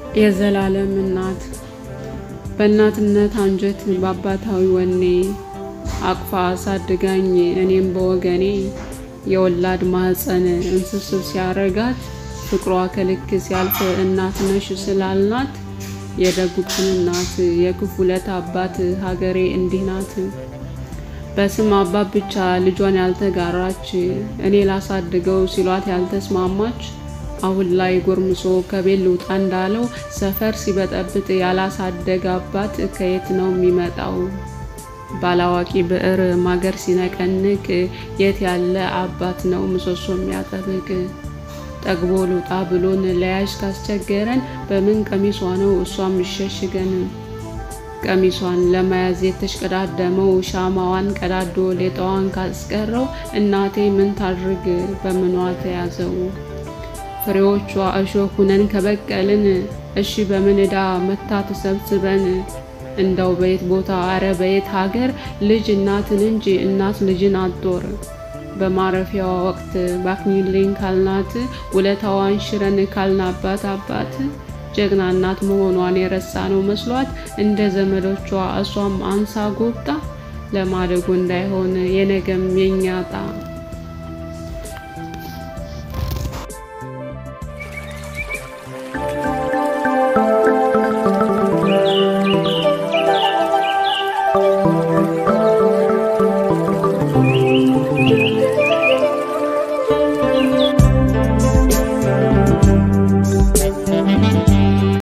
የዘላለም እናት በእናትነት አንጀት በአባታዊ ወኔ አቅፋ አሳድጋኝ እኔም በወገኔ የወላድ ማህፀን እንስስብ ሲያረጋት ፍቅሯ ከልክ ሲያልፍ እናት ነሽ ስላልናት የደጉትን እናት የክፉለት አባት ሀገሬ እንዲህ ናት። በስም አባት ብቻ ልጇን ያልተጋራች እኔ ላሳድገው ሲሏት ያልተስማማች አሁን ላይ ጎርምሶ ከቤት ልውጣ እንዳለው ሰፈር ሲበጠብጥ ያላሳደገ አባት ከየት ነው የሚመጣው? ባላዋቂ ብዕር ማገር ሲነቀንቅ የት ያለ አባት ነው ምሰሶ የሚያጠብቅ? ጠግቦ ልውጣ ብሎን ለያዥ ካስቸገረን በምን ቀሚሷ ነው እሷም ይሸሽገን? ቀሚሷን ለመያዝ የተሽቀዳደመው ሻማዋን ቀዳዶ ሌጣዋን ካስቀረው እናቴ ምን ታድርግ በምኗ ተያዘው? ፍሬዎቿ እሾህ ሁነን ከበቀልን እሺ በምን ዕዳ መታ ተሰብስበን እንደው በየት ቦታ አረ በየት ሀገር ልጅ እናትን እንጂ እናት ልጅን አትጦር። በማረፊያዋ ወቅት ባክኒልኝ ካልናት ውለታዋን ሽረን ካልናባት አባት ጀግና እናት መሆኗን የረሳ ነው መስሏት እንደ ዘመዶቿ እሷም አንሳ ጎብጣ ለማደጎ እንዳይሆን የነገም የኛጣ